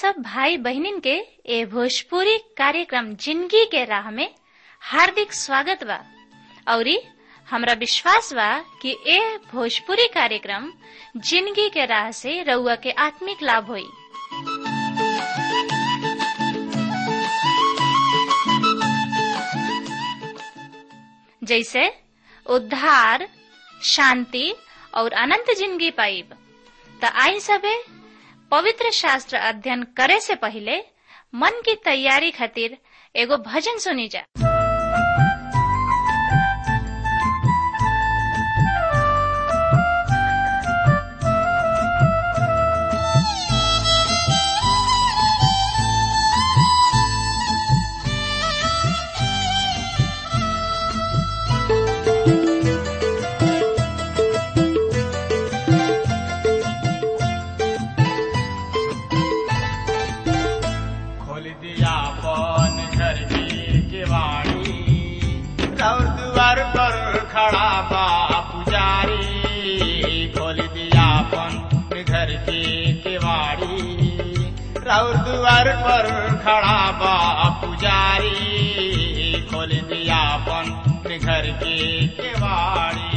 सब भाई बहनिन के ए भोजपुरी कार्यक्रम जिंदगी के राह में हार्दिक स्वागत बा औरी हमरा विश्वास बा कि ए भोजपुरी कार्यक्रम जिंदगी के राह से रउआ के आत्मिक लाभ होई जैसे उद्धार शांति और अनंत जिंदगी पाइब त आई सबे पवित्र शास्त्र अध्ययन करे से पहले मन की तैयारी खातिर एगो भजन सुनी जा खोल दिया पन घर की केवाड़ी और द्वार पर खड़ा बा पुजारी खोल दिया पन घर की केवाड़ी और द्वार पर खड़ा बा पुजारी खोल दिया पन घर की केवाड़ी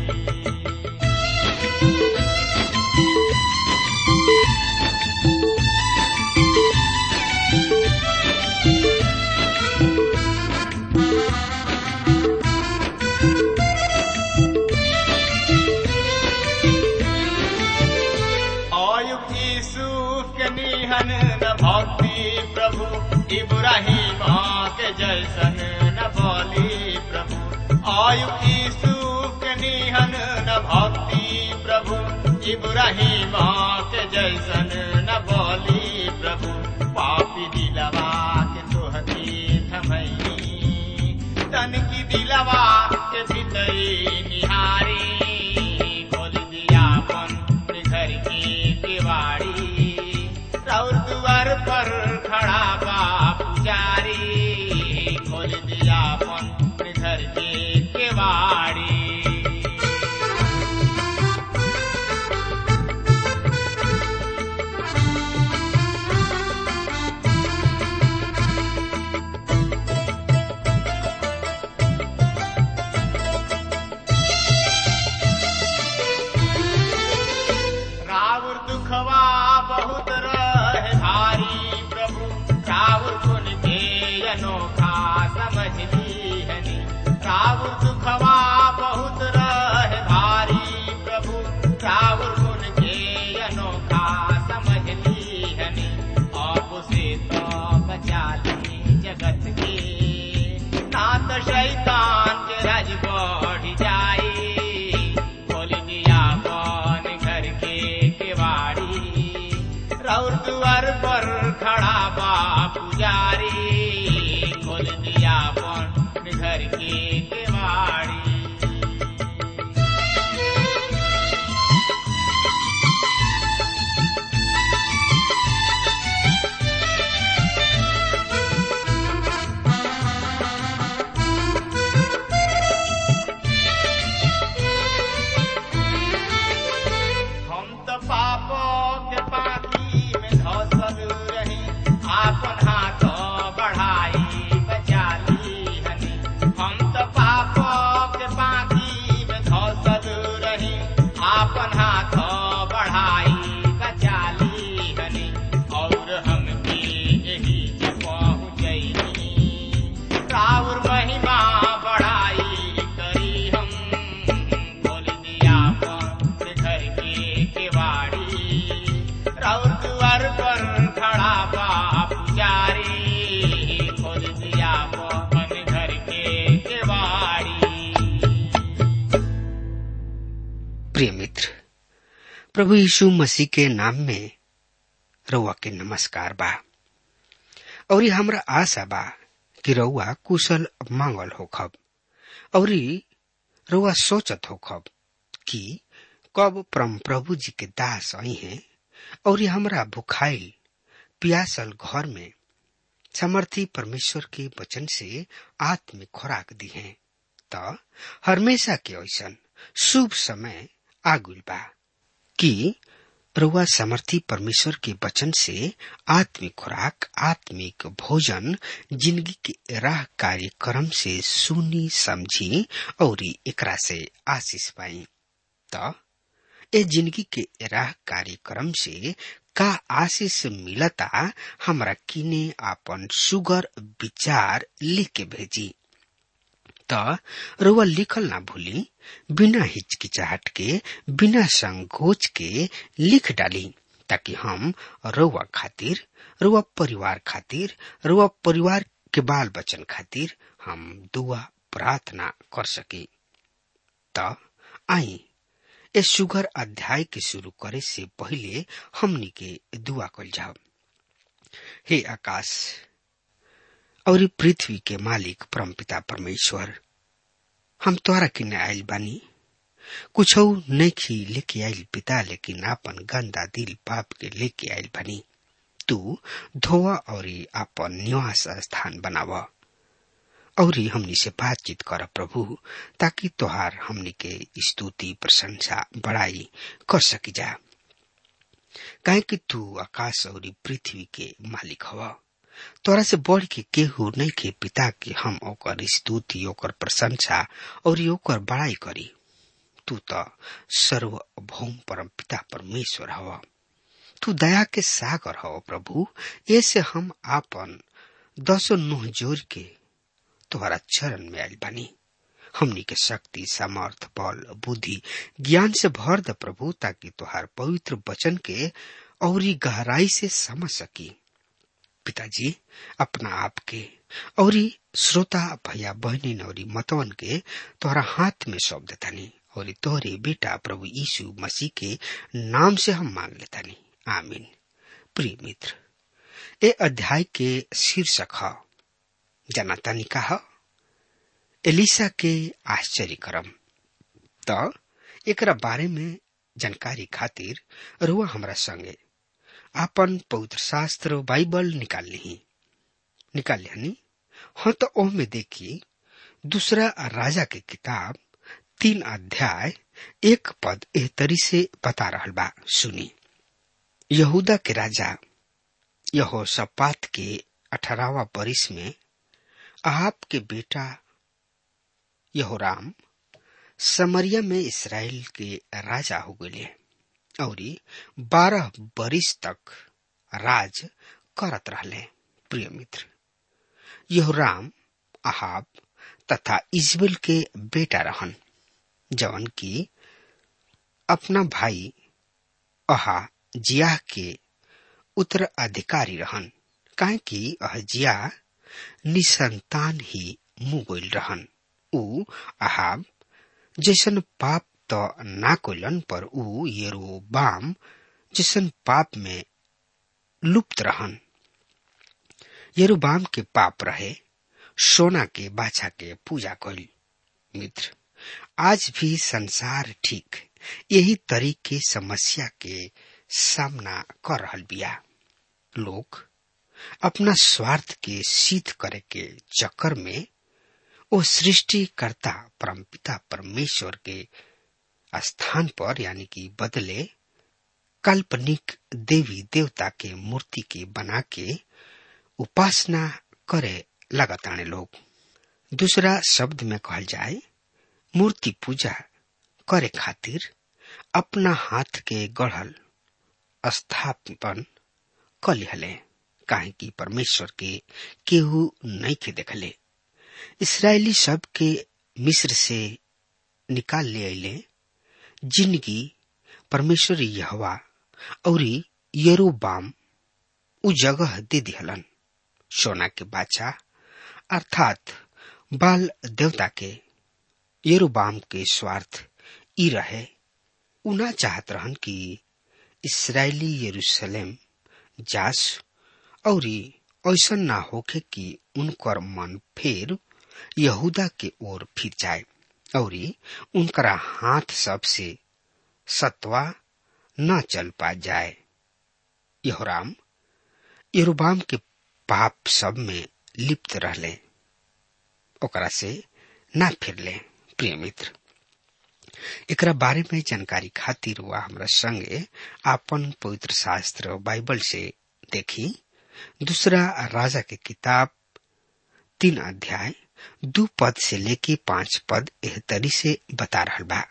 आयुक्त यूसुफ के निहन न भक्ति प्रभु इब्राहिम के जैसन न बोली प्रभु आयुक्त यूसुफ के निहन न भक्ति प्रभु इब्राहिम के जैसन न बोली प्रभु पापी दिलवा के तोहती थमई तन की दिलवा के भीतरी निहारी खोल दिया अपन घर की केवाड़ी और द्वार पर खड़ा बा पुजारी खोल दिया अपन घर की केवाड़ी रावण दुखवा बहुत रहे भारी प्रभु रावण गुण के अनोखा समझ लीहनी रावण दुखवा बहुत रहे भारी प्रभु रावण गुण के अनोखा समझ लीहनी आप से तो बचा ली जगत के नाथ शैतान के राज बढ़ जाई खोल दिया कौन घर के केवाड़ी रौर द्वार पर खड़ा बा पुजारी खोल दिया कौन घर के केवाड़ी हम तो पापो के पाती में धसल रही आपन हाथ बढ़ाई बचा ली हनी हम तो पापो के पाती में धसल रही आपन हाथ बढ़ाई बचा ली हनी और हम भी यही पहुँचनी राउर महिमा बढ़ाई करी हम खोल दिया अपन घर के केवाड़ी राउर द्वार पर खड़ा बा पुजारी खोल दिया अपन घर के केवाड़ी प्रिय मित्र प्रभु यीशु मसीह के नाम में रउआ के नमस्कार बा और हमरा आशा बा कि रउआ कुशल मांगल होखब और रउआ सोचत होखब कि कब परम प्रभु जी के दास आई हैं और हमरा भुखाइल पियासल घर में समर्थी परमेश्वर के वचन से आत्मिक खुराक दी है त हमेशा के ऐसन शुभ समय आगुल बा कि रुआ समर्थी परमेश्वर के वचन से आत्मिक खुराक आत्मिक भोजन जिंदगी के राह कार्यक्रम से सुनी समझी और एकरा से आशीष पाई त ए जिंदगी के राह कार्यक्रम से का आशीष मिलता हमरा किने आपन सुगर विचार लिख के भेजी त रुआ लिखल ना भूली बिना हिचकिचाहट के बिना संकोच के लिख डाली ताकि हम रुआ खातिर रुआ परिवार खातिर रुआ परिवार के बाल बच्चन खातिर हम दुआ प्रार्थना कर सके त आई ए सुगर अध्याय के शुरू करे से पहले हमनी के दुआ कल जाओ हे आकाश और पृथ्वी के मालिक परमपिता परमेश्वर हम तोरा किने आयल बानी कुछ नहीं लेके आयल पिता लेकिन आपन गंदा दिल पाप के लेके आयल बानी तू धोवा और आपन निवास स्थान बनावा और हमनी से बातचीत कर प्रभु ताकि तोहार हमनी के स्तुति प्रशंसा बड़ाई कर सकी जा काहे कि तू आकाश और पृथ्वी के मालिक हवा तोरा से बढ़ के केहू नहीं के पिता के हम ओकर स्तुति ओकर प्रशंसा और ओकर बड़ाई करी तू तो सर्वभौम परम पिता परमेश्वर हवा तू दया के सागर हो प्रभु ऐसे हम आपन दसो नुह जोर के तुम्हारा चरण में आयल बानी हमनी के शक्ति सामर्थ बल बुद्धि ज्ञान से भर द प्रभु ताकि तुहार पवित्र वचन के और गहराई से समझ सकी पिताजी अपना आप के और श्रोता भैया बहनी और मतवन के तोहरा हाथ में सौंप देतानी और तोहरे बेटा प्रभु यीशु मसीह के नाम से हम मांग लेतानी आमीन प्रिय मित्र ए अध्याय के शीर्षक है जनातानी कहा एलिसा के आश्चर्य करम त एकरा बारे में जानकारी खातिर रुआ हमरा संगे आपन पवित्र शास्त्र बाइबल निकाल ली निकाल लिया हाँ तो ओह में देखी दूसरा राजा के किताब तीन अध्याय एक पद एह तरी से बता रहा बा सुनी यहूदा के राजा यहो सपात के अठारहवा बरिस में आप के बेटा यहोराम समरिया में इसराइल के राजा हो गए और बारह बरिस तक राज करत रहले प्रिय मित्र यहोराम अहाब तथा इजबेल के बेटा रहन जवन की अपना भाई अहा जिया के उत्तराधिकारी रहन काहे कि अहजिया निसंतान ही मुगोल रहन ऊ अहाब जैसन पाप त ना कोलन पर ऊ येरोबाम जैसन पाप में लुप्त रहन येरोबाम के पाप रहे सोना के बाछा के पूजा कल मित्र आज भी संसार ठीक यही तरीके समस्या के सामना कर रहल बिया लोग अपना स्वार्थ के सिद्ध करे के चक्कर में वो सृष्टिकर्ता परमपिता परमेश्वर के स्थान पर यानी कि बदले काल्पनिक देवी देवता के मूर्ति के बना के उपासना करे लगातार लोग दूसरा शब्द में कहल जाए मूर्ति पूजा करे खातिर अपना हाथ के गढ़ल स्थापन कलिहले काहे कि परमेश्वर के केहू नहीं के देखले इसराइली सब के मिस्र से निकाल ले अले जिंदगी परमेश्वर यहवा और यरोबाम उ जगह दे दिहलन सोना के बाचा अर्थात बाल देवता के यरोबाम के स्वार्थ ई रहे उना चाहत रहन कि इसराइली यरूशलेम जास और ऐसा ना होके कि उनकर मन फिर यहूदा के ओर फिर जाए और उनकरा हाथ सब से सत्वा न चल पा जाए यहोराम यरुबाम के पाप सब में लिप्त रहले ओकरा से ना फिरले प्रिय मित्र एकरा बारे में जानकारी खातिर वह हमरा संगे आपन पवित्र शास्त्र बाइबल से देखी दूसरा राजा के किताब तीन अध्याय दू पद से लेके पांच पद एह तरी से बता रहल बा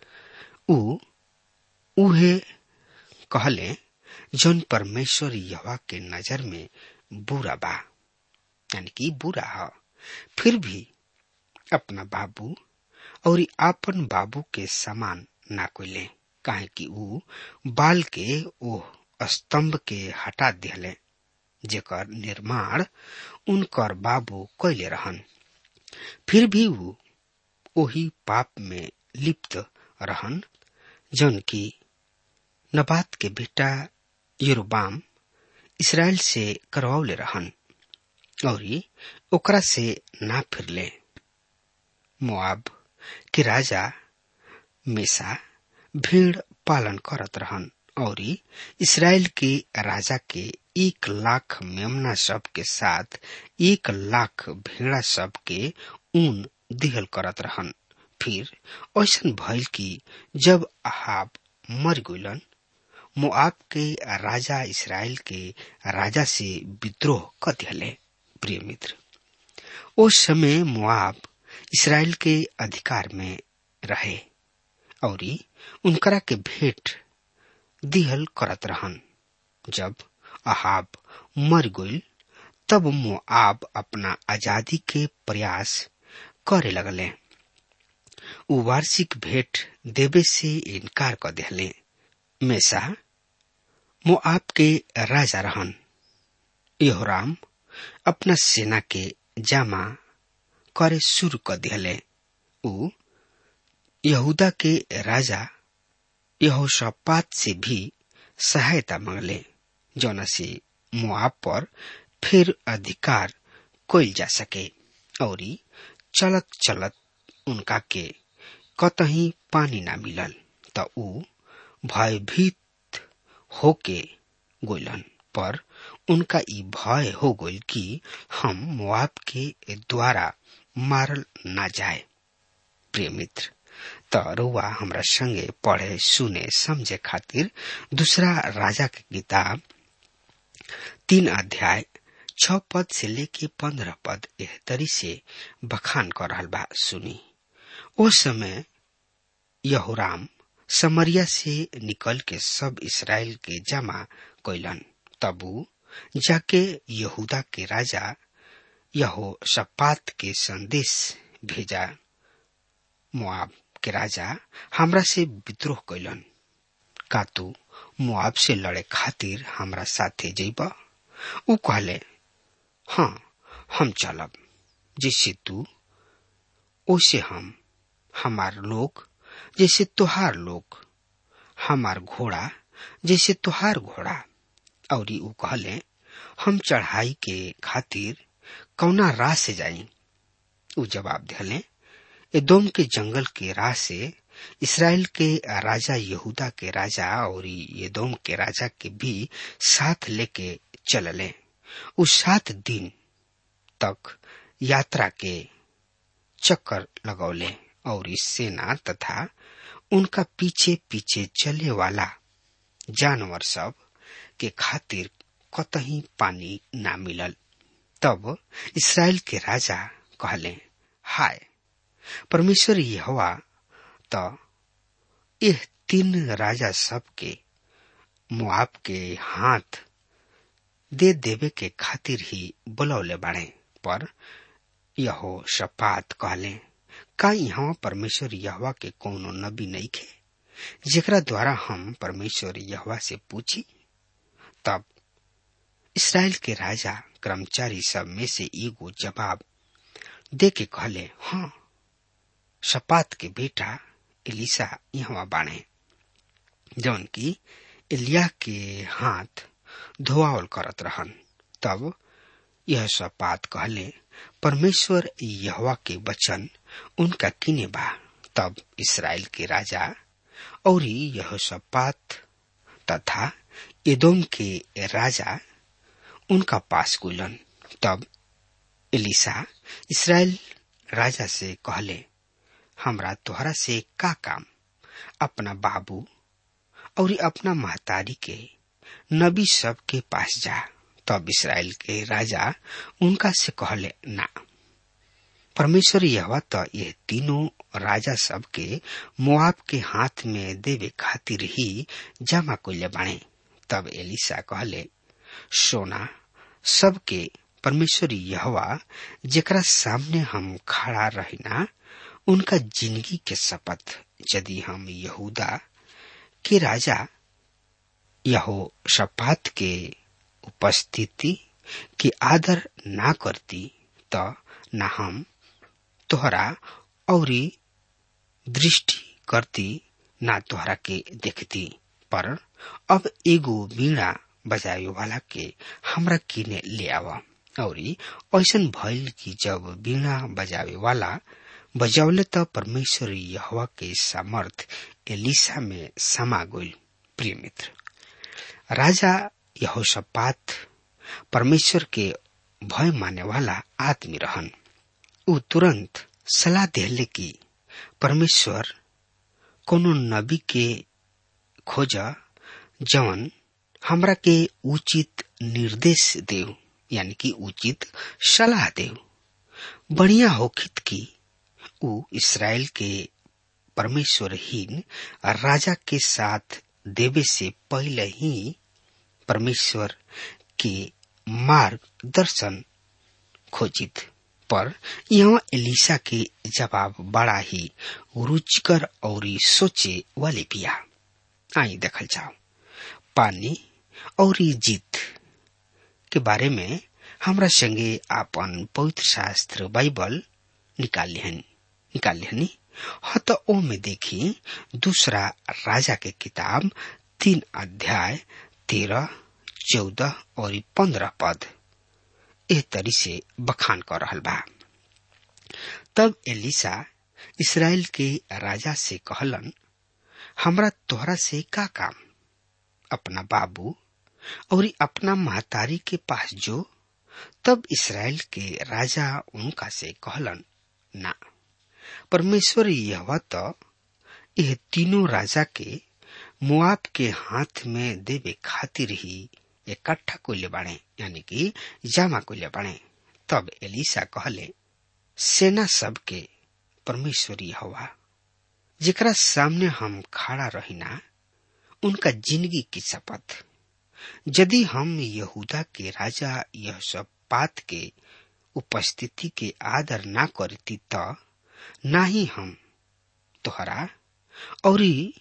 उ उहे कहले जौन परमेश्वर यवा के नजर में बुरा बा यानी कि बुरा है फिर भी अपना बाबू और आपन बाबू के समान ना कोइले काहे कि ऊ बाल के ओ स्तंभ के हटा दिले जेकर निर्माण उनकर बाबू कैले रहन फिर भी ऊ ओही पाप में लिप्त रहन जौन की नबात के बेटा योरबाम इसराइल से करवौले रहन और ओकरा से ना फिरले मोआब के राजा मेसा भीड़ पालन करत रहन और इसराइल के राजा के एक लाख मेमना सब के साथ एक लाख भेड़ा सब के ऊन दिहल करत रहन फिर ऐसा भइल कि जब अहाब मर गइलन मोआब के राजा इसराइल के राजा से विद्रोह कर दिले प्रिय मित्र उस समय मोआब इसराइल के अधिकार में रहे और उनकरा के भेंट दिहल करत रहन जब अहाब मर गइल तब मोआब अपना आजादी के प्रयास करे लगले उ वार्षिक भेंट देवे से इनकार कर दिले मेसा मोआब के राजा रहन यहोराम अपना सेना के जामा करे शुरू कर दिले उ यहूदा के राजा यहोशापात से भी सहायता मांगले जौना से मुआब पर फिर अधिकार कोल जा सके और चलत चलत उनका के कतही पानी ना मिलल त ऊ भयभीत होके गोलन पर उनका ई भय हो गइल कि हम मुआब के द्वारा मारल ना जाए प्रिय मित्र त रउआ हमरा संगे पढ़े सुने समझे खातिर दूसरा राजा के किताब तीन अध्याय छ पद से लेके पंद्रह पद एह तरी से बखान कर रहल बा सुनी ओ समय यहोराम समरिया से निकल के सब इसराइल के जमा कैलन तबू जाके यहूदा के राजा यहो शपात के संदेश भेजा मुआब के राजा हमरा से विद्रोह कैलन का तू मुआब से लड़े खातिर हमरा साथे जइब ऊ कहले हाँ हम चलब जैसे तू ओसे हम हमार लोग जैसे तुहार लोग हमार घोड़ा जैसे तुहार घोड़ा और ऊ कहले हम चढ़ाई के खातिर कौना राह से जाई ऊ जवाब दिले एदोम के जंगल के राह से इसराइल के राजा यहूदा के राजा और एदोम के राजा के भी साथ लेके चलले उस सात दिन तक यात्रा के चक्कर लगौले और इस सेना तथा उनका पीछे पीछे चले वाला जानवर सब के खातिर कतही पानी ना मिलल तब इसराइल के राजा कहले हाय परमेश्वर यहोवा त यह तीन राजा सब के मुआब के हाथ दे देवे के खातिर ही बुलौले बाड़े पर यहो शपात कहले का यहाँ परमेश्वर यहवा के कोनो नबी नहीं खे जेकरा द्वारा हम परमेश्वर यहवा से पूछी तब इसराइल के राजा कर्मचारी सब में से एगो जवाब दे के कहले हाँ शपात के बेटा एलिसा यहाँ बाणे जौन की एलिया के हाथ धोआवल करत रहन तब यह शपात कहले परमेश्वर यहवा के वचन उनका किने बा तब इसराइल के राजा और यह शपात तथा एदोम के राजा उनका पास गुलन तब एलिसा इसराइल राजा से कहले हमरा तोहरा से का काम अपना बाबू और अपना महतारी के नबी सब के पास जा तब इसराइल के राजा उनका से कहले ना परमेश्वर यह तो ये तीनों राजा सब के मुआब के हाथ में देवे खातिर ही जमा कोले बाणे तब एलिसा कहले सोना सबके परमेश्वर यहवा जेकरा सामने हम खड़ा रहिना उनका जिंदगी के शपथ यदि हम यहूदा के राजा यहो शपात के उपस्थिति की आदर ना करती तो न हम तोहरा और दृष्टि करती ना तोहरा के देखती पर अब एगो बीड़ा बजावे वाला के हमरा किने ले आवा और ऐसन भइल कि जब बीड़ा बजावे वाला बजौले त परमेश्वर यहवा के सामर्थ एलिसा में समा गइल प्रिय मित्र राजा यहोशपात परमेश्वर के भय माने वाला आदमी रहन ऊ तुरंत सलाह देले कि परमेश्वर कोनो नबी के खोज जवन हमरा के उचित निर्देश देव यानी कि उचित सलाह देव बढ़िया होखित की ऊ इसराइल के परमेश्वरहीन राजा के साथ देवे से पहले ही परमेश्वर के मार्गदर्शन खोजित पर यहाँ एलिसा के जवाब बड़ा ही रुचिकर और सोचे वाले पिया आई देखल जाओ पानी और जीत के बारे में हमरा संगे आपन पवित्र शास्त्र बाइबल निकाल लिहन निकाल लिहनी ह तो ओ में देखी दूसरा राजा के किताब तीन अध्याय तेरह चौदह और पंद्रह पद एह तरी से बखान कर रहल बा तब एलिसा इसराइल के राजा से कहलन हमरा तोहरा से का काम अपना बाबू और अपना महतारी के पास जो तब इसराइल के राजा उनका से कहलन ना परमेश्वर यह तो यह तीनों राजा के मुआब के हाथ में देवे खातिर ही इकट्ठा कोले बाणे यानी कि जामा कोले बाणे तब एलिसा कहले सेना सब के परमेश्वरी हवा जेकरा सामने हम खड़ा रहिना उनका जिंदगी की शपथ यदि हम यहूदा के राजा यह सब बात के उपस्थिति के आदर ना करती तो ना ही हम तोहरा और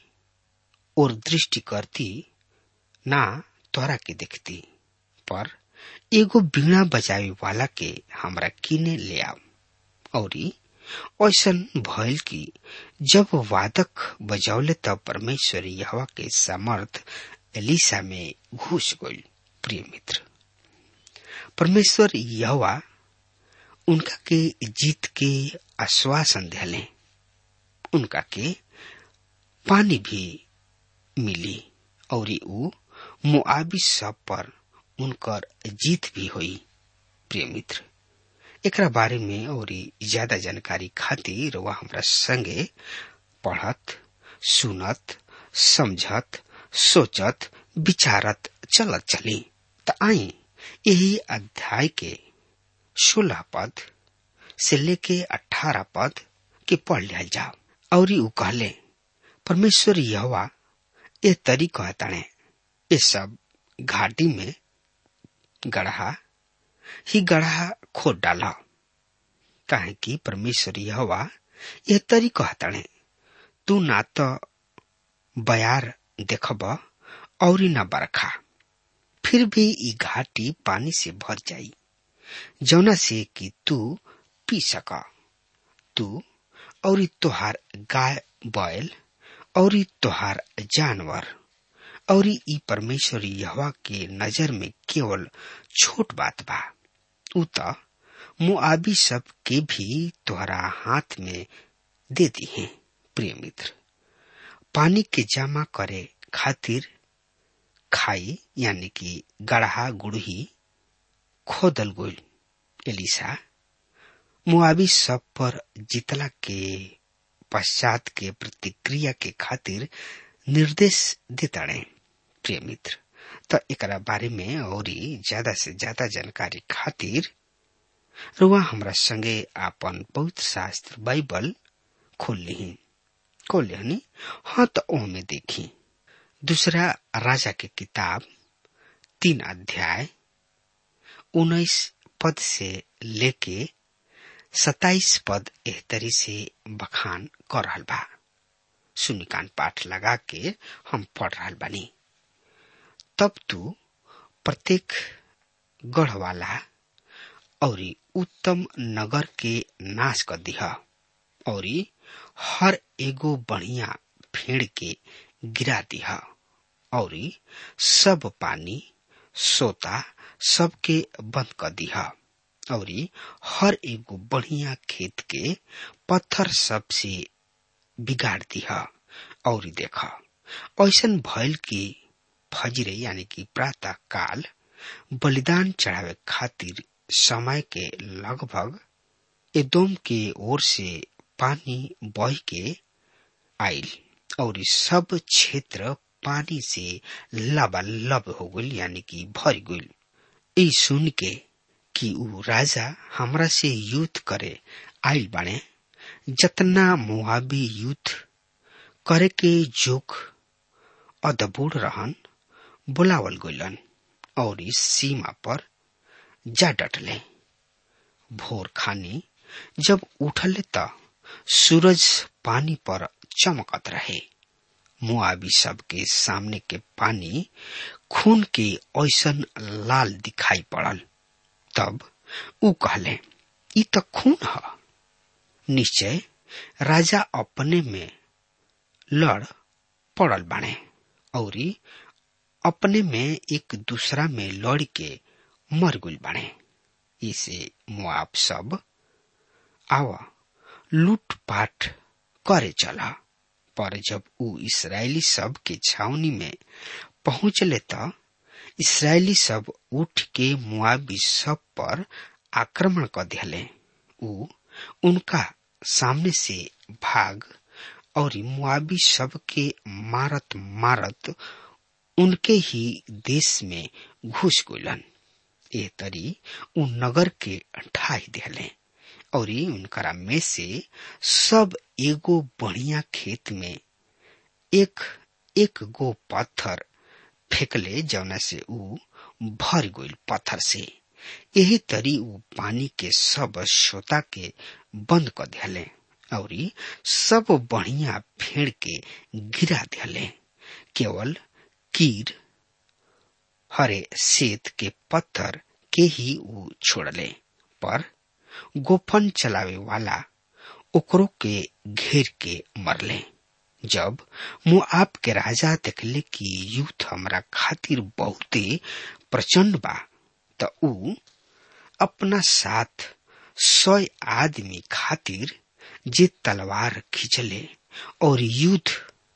और दृष्टि करती ना तोहरा के देखती पर एगो बीणा बजावे वाला के हमरा किने ले आओ और ऐसन भइल कि जब वादक बजौले तब परमेश्वर यहवा के सामर्थ एलिसा में घुस गई प्रिय मित्र परमेश्वर यहवा उनका के जीत के आश्वासन दिले उनका के पानी भी मिली और ऊ मुआबी सब पर उनकर जीत भी हुई प्रिय मित्र एकरा बारे में और ज्यादा जानकारी खातिर वह हमरा संगे पढ़त सुनत समझत सोचत विचारत चलत चली त आई यही अध्याय के सोलह पद से लेके अठारह पद के पढ़ लिया जाओ और ऊ कहले परमेश्वर यहवा ए तरी कहताणे ये सब घाटी में गढ़ा ही गढ़ा खोद डाला काहे कि परमेश्वर यहवा यह तरी कहताणे तू ना तो बयार देखब और न बरखा फिर भी ई घाटी पानी से भर जाई जौना से कि तू पी सक तू और तोहार गाय बैल और तोहार जानवर और ई परमेश्वर यहवा के नजर में केवल छोट बात बा उ त मुआबी सब के भी तोहरा हाथ में दे दी है प्रिय मित्र पानी के जमा करे खातिर खाई यानी कि गढ़ा गुड़ही खोदल गोल एलिसा मुआबी सब पर जितला के पश्चात के प्रतिक्रिया के खातिर निर्देश देताड़े प्रिय मित्र तो एकरा बारे में और ज्यादा से ज्यादा जानकारी खातिर रुआ हमरा संगे आपन पवित्र शास्त्र बाइबल खोल ली खोल लिहनी हाँ तो ओ में देखी दूसरा राजा के किताब तीन अध्याय उन्नीस पद से लेके सताइस पद एहतरी से बखान कर रहल बा सुनिकान पाठ लगा के हम पढ़ रहल बानी तब तू प्रत्येक गढ़ वाला और उत्तम नगर के नाश कर दिह और हर एगो बढ़िया फेड़ के गिरा दिह और सब पानी सोता सबके बंद कर दिह और हर एगो बढ़िया खेत के पत्थर सबसे बिगाड़ दिह और देख ऐसन भइल कि फजरे यानी कि प्रातः काल बलिदान चढ़ावे खातिर समय के लगभग एदोम के ओर से पानी बह के आयल और सब क्षेत्र पानी से लबालब हो गई यानी कि भर गई ई सुन के कि ऊ राजा हमरा से युद्ध करे आयल बाने जतना मुआबी युद्ध करे के जोक अदबूढ़ रहन बुलावल गइलन और इस सीमा पर जा डटले भोर खानी जब उठले त सूरज पानी पर चमकत रहे मुआबी सब के सामने के पानी खून के ऐसन लाल दिखाई पड़ल तब ऊ कहले ई त खून ह निश्चय राजा अपने में लड़ पड़ल बाणे और अपने में एक दूसरा में लड़ के मर गुल बाणे इसे मुआब सब आवा लूटपाट करे चला पर जब ऊ इसराइली सब के छावनी में पहुंचले त इसराइली सब उठ के मुआबी सब पर आक्रमण कर दिले ऊ उनका सामने से भाग और मुआबी सब के मारत मारत उनके ही देश में घुस गलन ए तरी उ नगर के ढाई दिले और उनकरा में से सब एगो बढ़िया खेत में एक एक गो पत्थर फेंकले जौना से ऊ भर गइल पत्थर से यही तरी ऊ पानी के सब श्रोता के बंद कर दिले और सब बढ़िया फेड़ के गिरा दिले केवल कीर हरे सेत के पत्थर के ही ऊ छोड़ले पर गोफन चलावे वाला ओकरो के घेर के मरले जब मुआब के राजा देखले कि युद्ध हमरा खातिर बहुते प्रचंड बा त ऊ अपना साथ सौ आदमी खातिर जे तलवार खींचले और युद्ध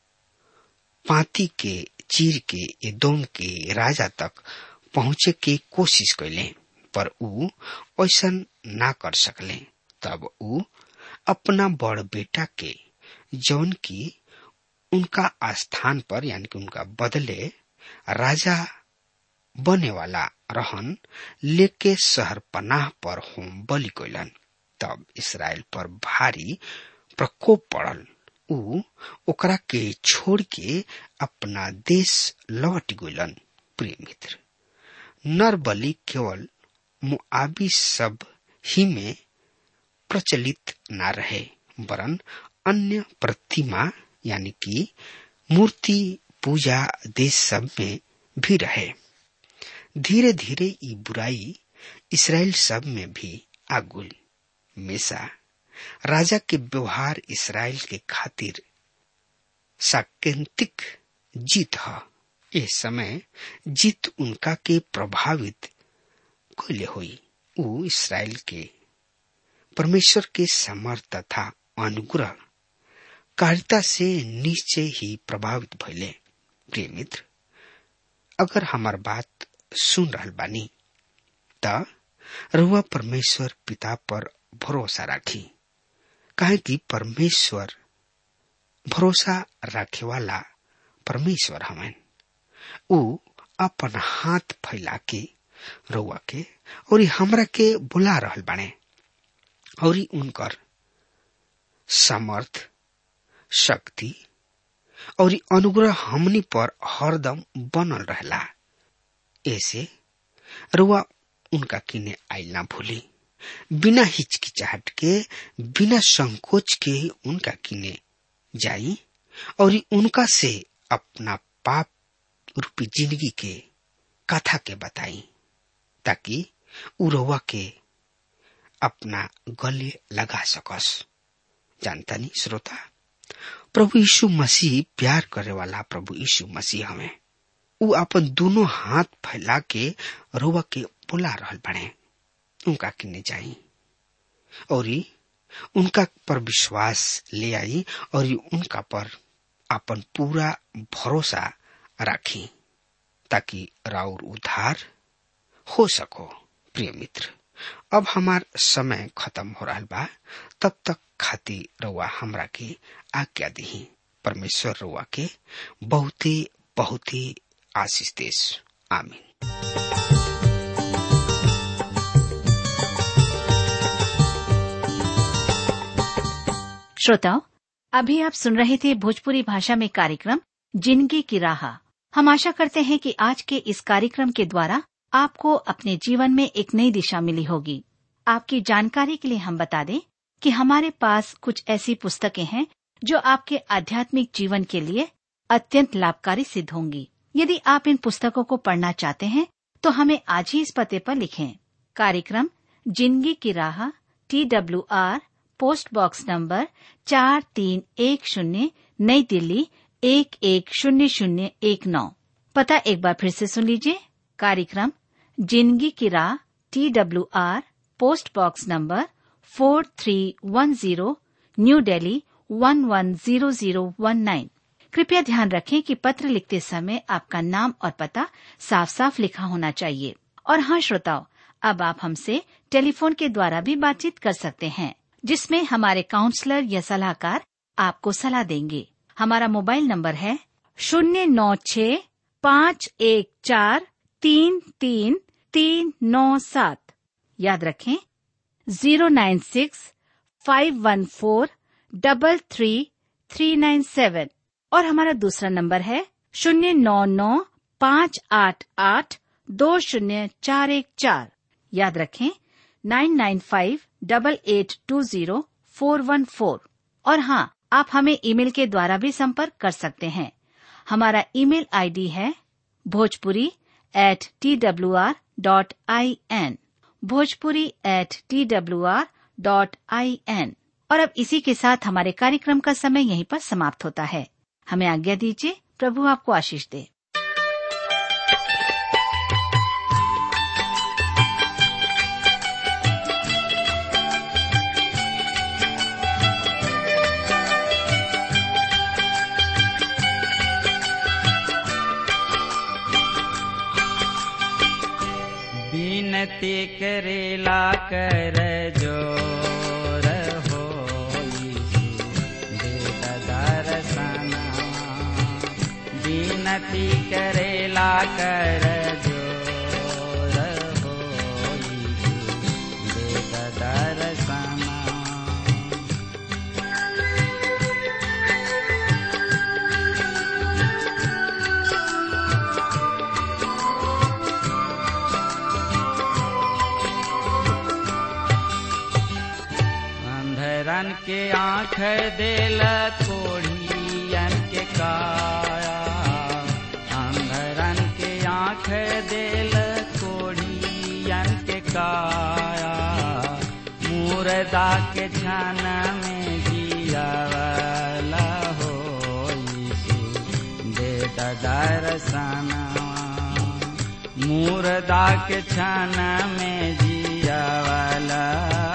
पाती के चीर के एदोम के राजा तक पहुंचे के कोशिश कैले पर ऊ ऐसा ना कर सकले तब ऊ अपना बड़ बेटा के जौन की उनका स्थान पर यानी कि उनका बदले राजा बने वाला रहन लेके शहर पनाह पर होम बलि कैलन तब इसराइल पर भारी प्रकोप पड़ल ऊ ओकरा के छोड़ के अपना देश लौट गइलन प्रिय मित्र नर बलि केवल मुआबी सब ही में प्रचलित ना रहे वरन अन्य प्रतिमा यानी कि मूर्ति पूजा देश सब में भी रहे धीरे धीरे ये बुराई इसराइल सब में भी आगुल मेसा राजा के व्यवहार इसराइल के खातिर साकेंतिक जीत है इस समय जीत उनका के प्रभावित कैले हुई ऊ इसराइल के परमेश्वर के समर्थ तथा अनुग्रह कारिता से निश्चय ही प्रभावित भैले प्रिय मित्र अगर हमार बात सुन रहल बानी त रुआ परमेश्वर पिता पर भरोसा राखी काहे कि परमेश्वर भरोसा रखे वाला परमेश्वर हमें ऊ अपन हाथ फैला के रउआ के और हमरा के बुला रहल बाने और उनकर समर्थ शक्ति और अनुग्रह हमनी पर हरदम बनल रहला ऐसे रुआ उनका किने आइल ना भूली बिना हिचकिचाहट के बिना संकोच के उनका किने जाई और उनका से अपना पाप रूपी जिंदगी के कथा के बताई ताकि उ रउआ के अपना गले लगा सकस जानतानी श्रोता प्रभु यीशु मसीह प्यार करे वाला प्रभु यीशु मसीह हमें उ अपन दोनों हाथ फैला के रोवा के बुला रहल बने उनका किन्ने जाई और उनका पर विश्वास ले आई और उनका पर अपन पूरा भरोसा राखी ताकि राउर उद्धार हो सको प्रिय मित्र अब हमार समय खत्म हो रहा बा तब तक खाती रउआ हमरा के आज्ञा दी परमेश्वर रउआ के बहुते बहुते आशीष देश आमीन श्रोताओं अभी आप सुन रहे थे भोजपुरी भाषा में कार्यक्रम जिंदगी की राह हम आशा करते हैं कि आज के इस कार्यक्रम के द्वारा आपको अपने जीवन में एक नई दिशा मिली होगी आपकी जानकारी के लिए हम बता दें कि हमारे पास कुछ ऐसी पुस्तकें हैं जो आपके आध्यात्मिक जीवन के लिए अत्यंत लाभकारी सिद्ध होंगी यदि आप इन पुस्तकों को पढ़ना चाहते हैं तो हमें आज ही इस पते पर लिखें कार्यक्रम जिंदगी की राह T W R post box number चार तीन एक शून्य नई दिल्ली एक एक शून्य शून्य एक नौ पता एक बार फिर से सुन लीजिए कार्यक्रम जिंदगी की राह T W R post box number four three one zero new Delhi one one zero zero one nine कृपया ध्यान रखें कि पत्र लिखते समय आपका नाम और पता साफ साफ लिखा होना चाहिए और हाँ श्रोताओं अब आप हमसे टेलीफोन के द्वारा भी बातचीत कर सकते हैं जिसमें हमारे काउंसलर या सलाहकार आपको सलाह देंगे हमारा मोबाइल नंबर है शून्य नौ छ पाँच एक चार तीन तीन तीन नौ सात याद रखें zero nine six five one four double three three nine seven और हमारा दूसरा नंबर है शून्य नौ नौ पाँच आठ आठ दो शून्य चार एक चार याद रखें nine nine five double eight two zero four one four और हाँ आप हमें ईमेल के द्वारा भी संपर्क कर सकते हैं हमारा ईमेल आईडी है Bhojpuri at T W R dot I N Bhojpuri at T W R dot I N और अब इसी के साथ हमारे कार्यक्रम का समय यहीं पर समाप्त होता है हमें आज्ञा दीजिए प्रभु आपको आशीष दे विनती करेला कर जोर हो दर्शना विनती करेला कर जोर हो दर्शना अंधरन के आंख देल कोढ़ियन के काया अंधरन के आंख देल कोढ़ियन के काया मुर्दा के छन में जियावला हो यीशु दे दर्शना मुर्दा के छन में जियावला